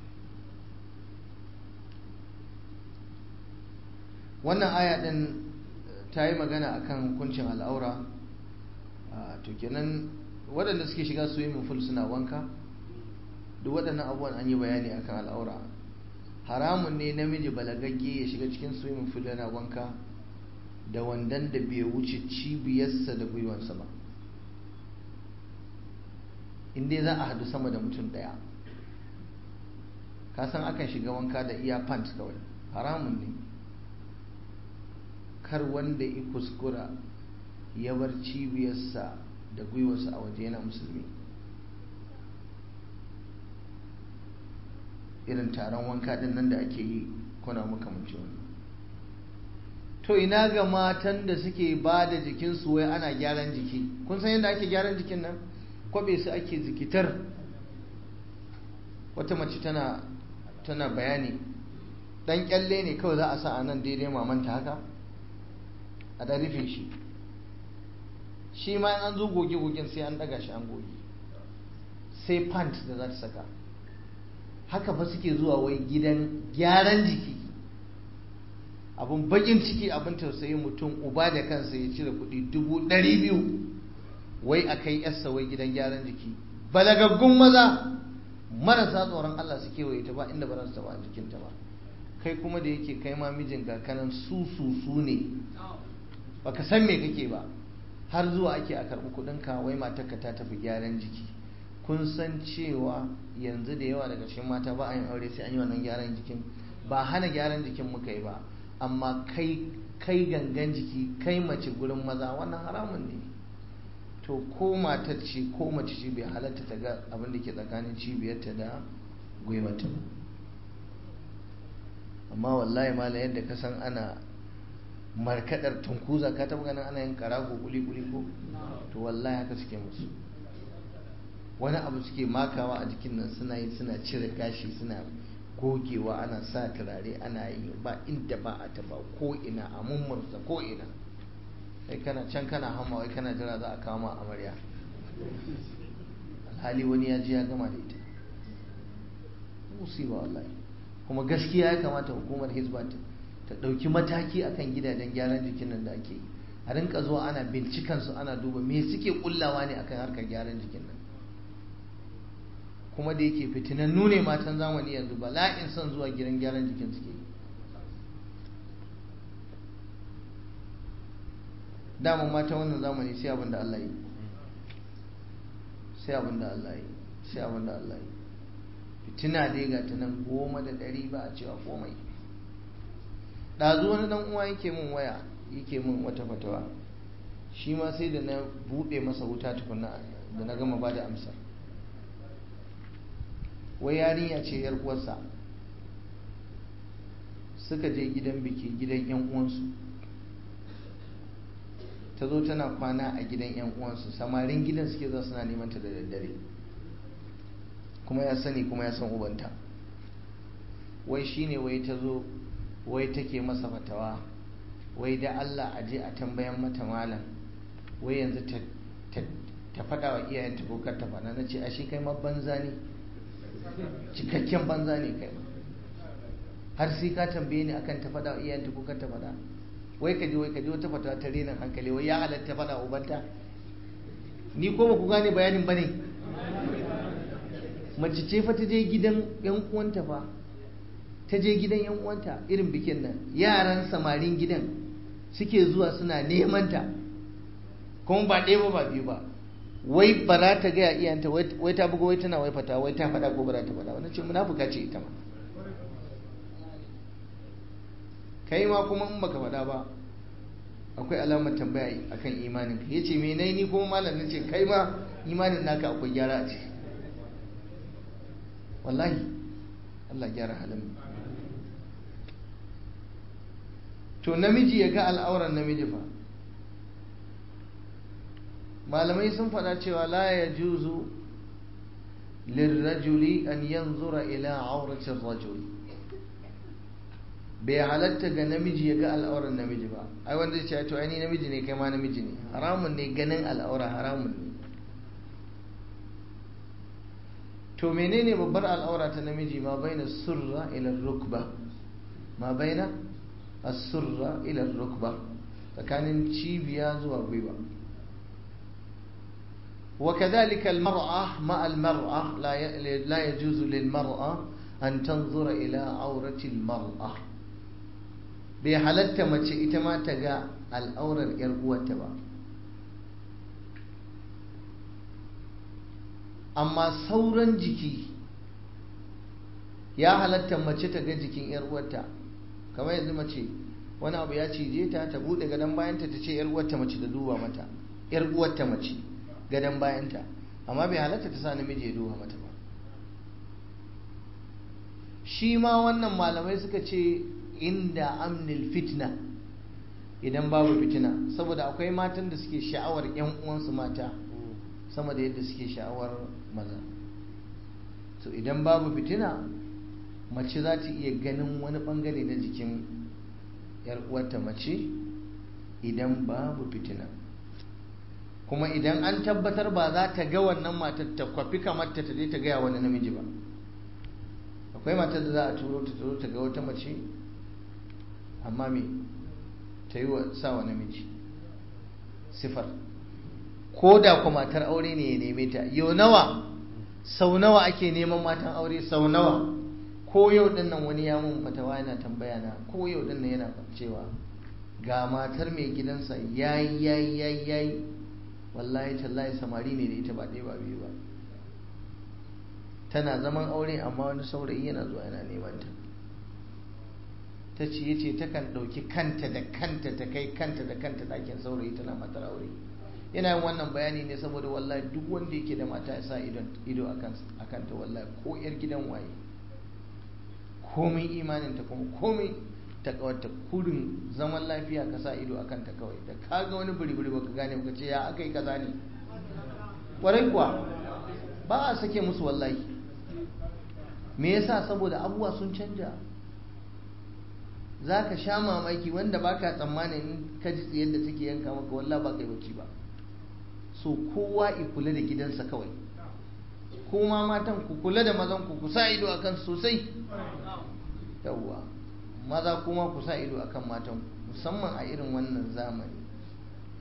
wannan aya din ta yi magana akan hukuncin al'aura to kenan waɗanda suke shiga swimming pool suna wanka duk waɗannan abubuwan an yi bayani akan al'aura haramun ne namiji balagagge ya shiga cikin swimming pool yana wanka da wandan da bai wuce cibiyarsa da gwiwansa ba inda za a hadu sama da mutum ɗaya kasan akan shiga wanka da iya pant kawai haramun ne kar wanda ya kuskura ya bar cibiyarsa da gwiwarsa a waje yana musulmi irin taron wanka din nan da ake yi kuna makamanci wani to ina ga matan da suke ba da jikinsu wai ana gyaran jiki kun san yadda ake gyaran jikin nan kwabe su ake zikitar wata mace tana tana bayani dan kyalle ne kawai za a sa a nan daidai mamanta haka a da rufe shi shi ma an zo goge-gogen sai an daga shi an goge sai pant da za ta saka haka fa suke zuwa wai gidan gyaran jiki abin bakin ciki abin tausayi mutum uba da kansa ya cire kuɗi dubu ɗari biyu wai a kai yarsa wai gidan gyaran jiki balagaggun maza marasa tsoron Allah suke waye ta ba inda ba za su taɓa jikinta ba kai kuma da yake kai ma mijinka kanan su su su ne baka san me kake ba har zuwa ake a karɓi kuɗinka wai matarka ta tafi gyaran jiki kun san cewa yanzu da yawa daga cikin mata ba a yin aure sai an yi wannan gyaran jikin ba hana gyaran jikin muka yi ba amma kai kai gangan jiki kai mace gurin maza wannan haramun ne to ko matar ce ko mace ce bai halatta ta ga abin da ke tsakanin cibiyarta da gwiwata amma wallahi mala yadda ka san ana markadar tunkuza ka taba ganin ana yin karago kuli kuli ko to wallahi haka suke musu wani abu suke makawa a jikin nan suna yi suna cire gashi suna gogewa ana sa turare ana yi ba inda ba a taba ko ina a mummurza ko ina kai kana can kana hama wai kana jira za a kama amarya alhali wani ya ji ya gama da ita musiba wallahi kuma gaskiya ya kamata hukumar hizba ta ɗauki mataki akan gidajen gyaran jikin nan da ake yi a rinka zuwa ana bincikan su ana duba me suke kullawa ne akan harkar gyaran jikin nan kuma da yake fitinannu ne matan zamani yanzu bala'in son zuwa gidan gyaran jikin suke yi daman mata wannan zamani sai abin da Allah yi sai abin da Allah yi sai abin da Allah yi fitina dai ga ta nan goma da ɗari ba a cewa komai ɗazu wani ɗan uwa yake min waya yake min wata fatawa shi ma sai da na buɗe masa wuta tukuna da na gama ba da amsar wai yarinya ce yar uwarsa suka je gidan biki gidan yan uwansu ta zo tana kwana a gidan yan uwansu samarin gidan suke za suna neman ta da daddare kuma ya sani kuma ya san ubanta wai shine wai ta zo wai take masa fatawa wai da Allah a je a tambayan mata malam wai yanzu ta faɗa wa iyayenta ko kar ta faɗa na ce ashe kai ma banza ne cikakken banza ne kai har sai ka tambaye ni akan ta faɗa wa iyayenta ko kar ta faɗa wai ka je wai ka je wata fatawa ta renin hankali wai ya halatta faɗa wa ubanta ni ko ba ku gane bayanin ba ne mace ce fa ta je gidan yan uwanta fa ta je gidan yan uwanta irin bikin nan yaran samarin gidan suke zuwa suna neman ta kuma ba ɗaya ba ba biyu ba wai ba za ta gaya iyanta wai ta buga wai tana wai fata wai ta faɗa ko ba za ta faɗa wani ce munafuka ce ita ma kai ma kuma in baka faɗa ba akwai alamar tambaya akan imanin ka yace me nayi ni kuma malam nace kai ma imanin naka akwai gyara a ciki wallahi Allah gyara halin to namiji ya ga al'auran namiji fa malamai sun faɗa cewa la ya juzu lirrajuli an yanzura ila auratin rajul bai halatta ga namiji ya ga al'auran namiji ba ai wanda ce to ai ni namiji ne kai ma namiji ne haramun ne ganin al'aura haramun ne to menene babbar al'aura ta namiji ma baina surra ila rukba ma baina as-surra ila rukba tsakanin cibiya zuwa gwiwa وكذلك المرأة مع المرأة لا لا يجوز للمرأة أن تنظر إلى عورة المرأة بحالة ما إتما تجا الأورة الإرقوة تبا amma sauran jiki ya halatta mace ta ga jikin yar uwarta kamar yanzu mace wani abu ya cije ta ta bude gadon bayanta ta ce yar uwarta mace da duba mata yar uwarta mace gadon bayanta amma bai halatta ta sa namiji ya duba mata ba shi ma wannan malamai suka ce inda amnil fitna idan babu fitina saboda akwai matan da suke sha'awar yan uwansu mata sama da yadda suke sha'awar maza so idan babu fitina mace za ta iya ganin wani bangare na jikin yar uwarta mace idan babu fitina kuma idan an tabbatar ba za ta ga wannan matar ta kwafi kamar ta je ta gaya wani namiji ba akwai matar da za a turo ta turo ta ga wata mace amma me ta yi wa sa wa namiji sifar ko da kuma matar aure ne ya neme ta yau nawa sau nawa ake neman matan aure sau nawa ko yau din nan wani ya mun fatawa yana tambaya na ko yau din nan yana cewa ga matar mai gidansa yayi yayi yayi yayi wallahi tallahi samari ne da ita ba ɗaya ba biyu ba tana zaman aure amma wani saurayi yana zuwa yana neman ta ta ce ya ce takan ɗauki kanta da kanta ta kai kanta da kanta ɗakin saurayi tana matar aure yana yin wannan bayani ne saboda wallahi duk wanda yake da mata ya sa ido a kanta wallahi ko yar gidan waye komai imaninta kuma komai ta kawarta kurin zaman lafiya ka sa ido a kanta kawai da ka ga wani buri-buri baka gane baka ce ya aka yi kaza ne kwarai kuwa ba a sake musu wallahi me yasa saboda abubuwa sun canja za ka sha mamaki wanda baka tsammanin ka ji yadda take yanka maka wallah ba kai bacci ba so kowa i kula da gidansa kawai kuma matan ku kula da mazan ku ku sa ido akan sosai yawwa maza kuma ku sa ido akan matan musamman a irin wannan zamani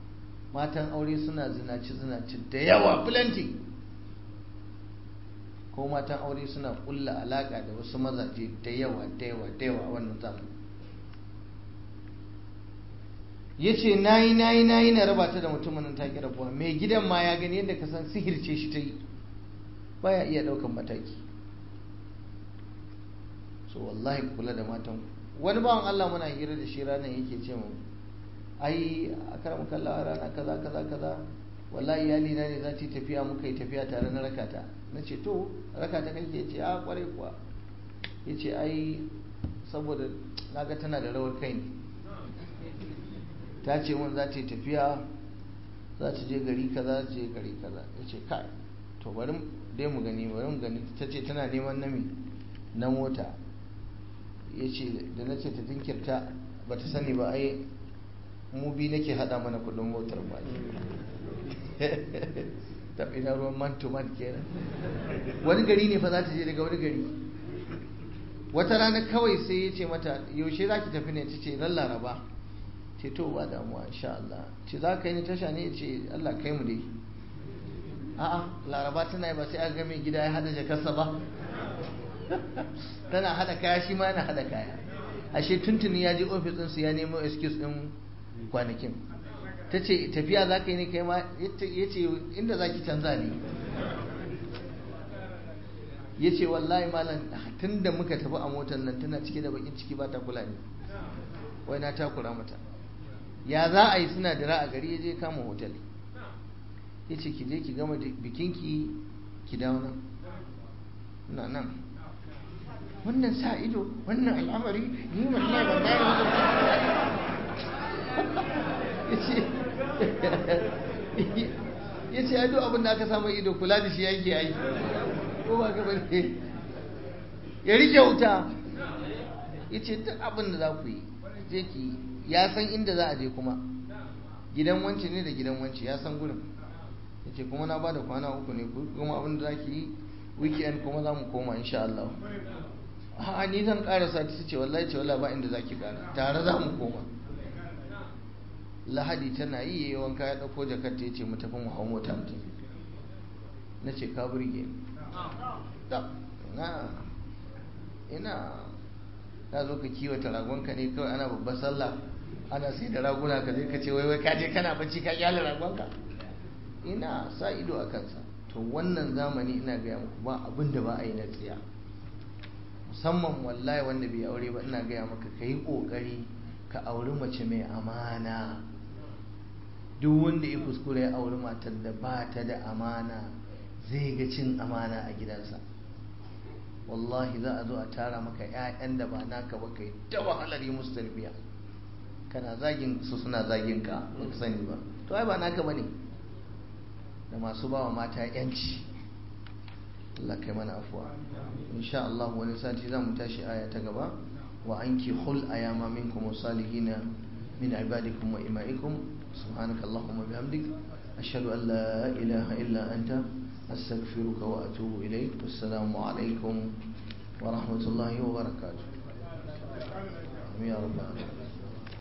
matan aure suna zinaci zinaci da yawa plenty ko matan aure suna kulla alaka da wasu mazaje da yawa da yawa da yawa a wannan zamani ya ce na yi na yi na yi na raba ta da mutumin nan ta ki rabuwa mai gidan ma ya gani yadda ka san sihirce shi ta yi baya iya ɗaukan mataki so wallahi kula da matan wani bawan Allah muna hira da shi ranar yake ce mu ai a karam kalla rana kaza kaza kaza wallahi iyali na ne za ta yi tafiya muka yi tafiya tare na rakata na ce to rakata kake ce a kwarai kuwa ya ce ai saboda naga tana da rawar kai ne ta ce mun za ta yi tafiya za ta je gari kaza za ta je gari kaza ya ce kai to bari dai mu gani bari mu gani ta ce tana neman nami na mota ya ce da na ce ta jinkirta ba ta sani ba ai mu bi nake hada mana kudin motar ba tafi na ruwan man to man kenan wani gari ne fa za ta je daga wani gari wata rana kawai sai ya ce mata yaushe za ki tafi ne ta ce ran laraba ce to ba damuwa insha Allah ce za ka yi ni tasha ne ce Allah kai mu dai a'a laraba tana yi ba sai aka ga mai gida ya hada jakarsa ba tana hada kaya shi ma yana hada kaya ashe tuntuni ya je ofis din su ya nemo excuse din kwanakin ta ce tafiya za ka yi ne kai ma ya ce inda za ki canza ne ya ce wallahi malam tun da muka tafi a motar nan tana cike da bakin ciki ba ta kula ne wai na takura mata ya za a yi suna dira a gari ya je kama hotel ya ce ki je ki gama bikinki ki dawo nan na nan wannan sa ido wannan al'amari ni wallahi ban gane ya ce ya duk abin da aka samu ido kula da shi yake yi ko ba ka bane ya rike wuta ya ce duk abin da za ku yi je ki ya san inda za a je kuma gidan wance ne da gidan wance ya san gurin ya ce kuma na ba da kwana uku ne kuma abin da za ki yi weekend kuma za mu koma insha Allah a ni zan karasa ta ce wallahi ce wallahi ba inda za ki kara tare za mu koma lahadi tana yi yayi wanka ya dauko jakar ta yace mu tafi mu hawo mota mu tafi na ce ka burge na ina ka zo ka kiwata ragonka ne kawai ana babbar sallah ana sai da raguna ka zai ka ce wai wai ka je kana bacci ka kyale ragonka ina sa ido a kansa to wannan zamani ina gaya muku ba abin da ba a yi na tsiya musamman wallahi wanda bai aure ba ina gaya maka ka yi ƙoƙari ka auri mace mai amana duk wanda ya kuskure ya auri matar da ba ta da amana zai ga cin amana a gidansa wallahi za a zo a tara maka 'ya'yan da ba naka ba kai ta wahalar yi musu tarbiya kana zagin su suna zagin ka ba ka sani ba to ai ba naka bane da masu bawa mata yanci Allah kai mana afuwa insha Allah wani sati za mu tashi aya ta gaba wa anki hul ayama minkum salihina min ibadikum wa imaikum subhanaka allahumma bihamdik ashhadu an la ilaha illa anta astaghfiruka wa atubu ilayk wassalamu alaikum wa rahmatullahi wa barakatuh ya rabbal alamin